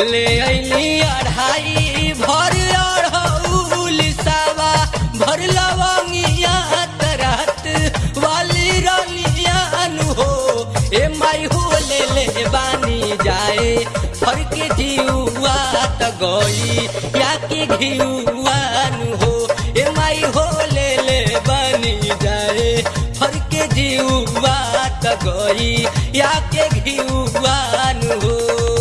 ले अइली अढ़ाई भर अढ़ौल सावा भर लवंगिया तरत वाली रलियान हो ए माई हो ले ले बानी जाए फर के जीवा त गई या के घियुआन हो ए माई हो ले ले बानी जाए फर के जीवा त गई या के घियुआन हो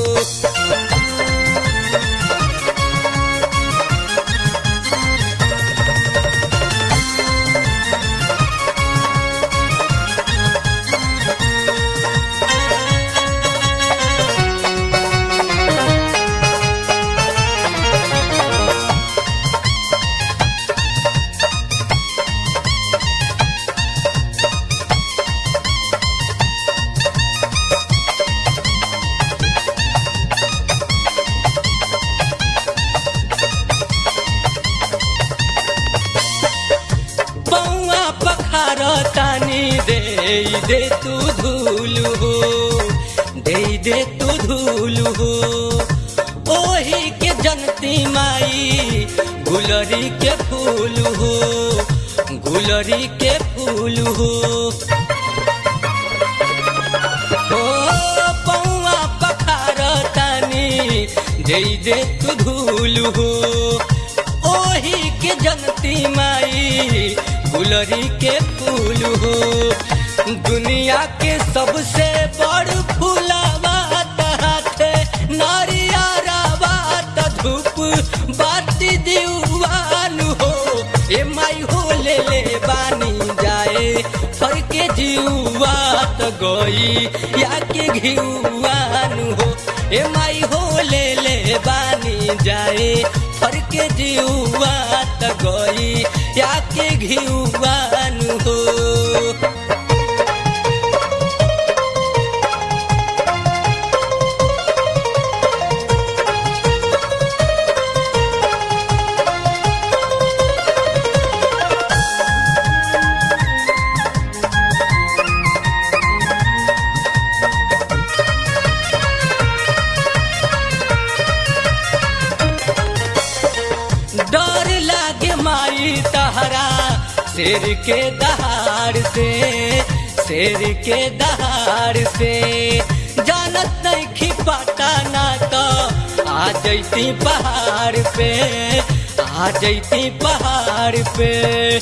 पौआ पखार तानी दे दे तू धूल हो दे दे तू धूल हो ओही के जनती माई गुलरी के फूल हो गुलरी के फूल हो ओ पौआ पखार तानी दे दे तू धूल हो ओही के जनती माई गुलरी के फूल हो दुनिया के सबसे बड़ फूलावा हाथे नारियारा बात धूप बाती दीवान हो ए माई हो ले ले बानी जाए फर के जीवा त गई या के घिउआन हो ए माई हो ले ले बानी जाए फर के जीवा त गई या के घिउआन हो डर लागे माई तहरा शेर के दहाड़ से शेर के दहाड़ से जानत नहीं खिपाता ना तो आ जैती पहाड़ पे आ जैती पहाड़ पे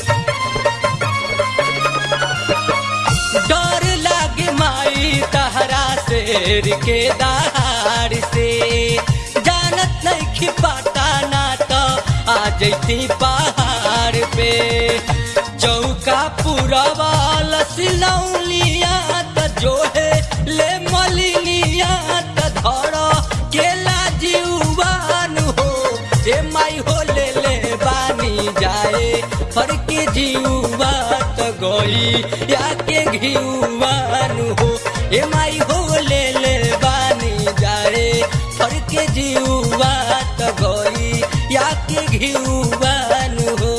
डर लागे माई तहरा शेर के दहाड़ से जानत नहीं खिपाता ना तो आ जैती पहाड़ पे चौका पूरा वाला सिलौलिया त जो है ले मलिनिया त धर केला जीवान हो ए माई हो ले ले बानी जाए फर के जीवा त गई या के घिउवान हो ए माई हो ले ले बानी जाए फर के जीवा त गई या के घिउवान हो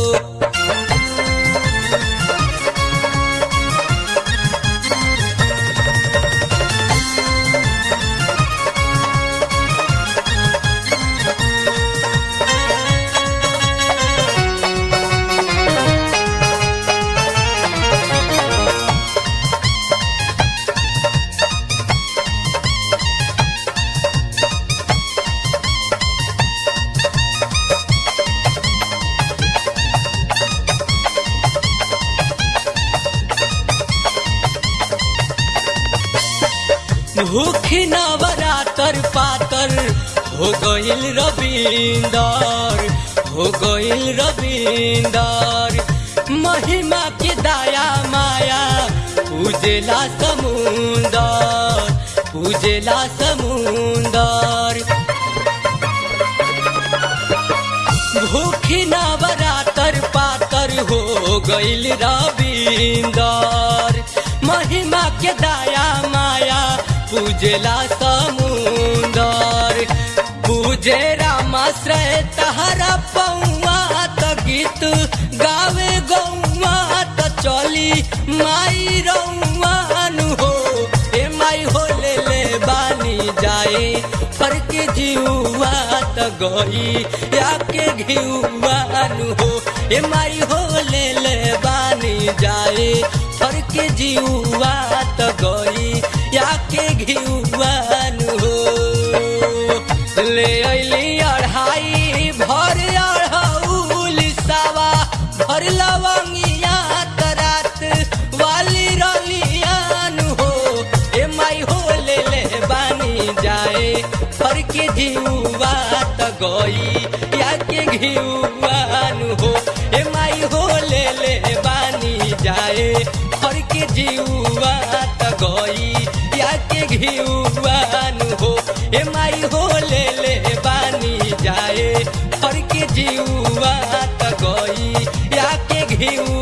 भूखी नवरातर पातर हो गइल रविंदर हो गइल रविंदर महिमा के दाया माया पूजेला समुंदर पूजेला समुंदर भूखी नवरातर पातर हो गइल रविंदर महिमा के दाया माया पूजेला समुंदर पूजे रामाश्रय तहरा पौआ त गीत गावे गौआ त चली माई रौआन हो ए माई हो ले ले बानी जाए फर के जी जीवा त गई याके घिउआनु हो ए माई हो ले ले बानी जाए फर के जीवा त गई याके घिउआनु हो ले अइली अढ़ाई भर अढ़ौल सावा भर लवंगिया तरात वाली रलियान हो ए माई हो ले ले बानी जाए फर के जीवा त गई या के घिउआन हो ए माई हो ले ले बानी जाए फर के जीवा त गई या के घिउआन हो ए माई हो ले ले बानी जाए फर के जीवा त गई या के घिउ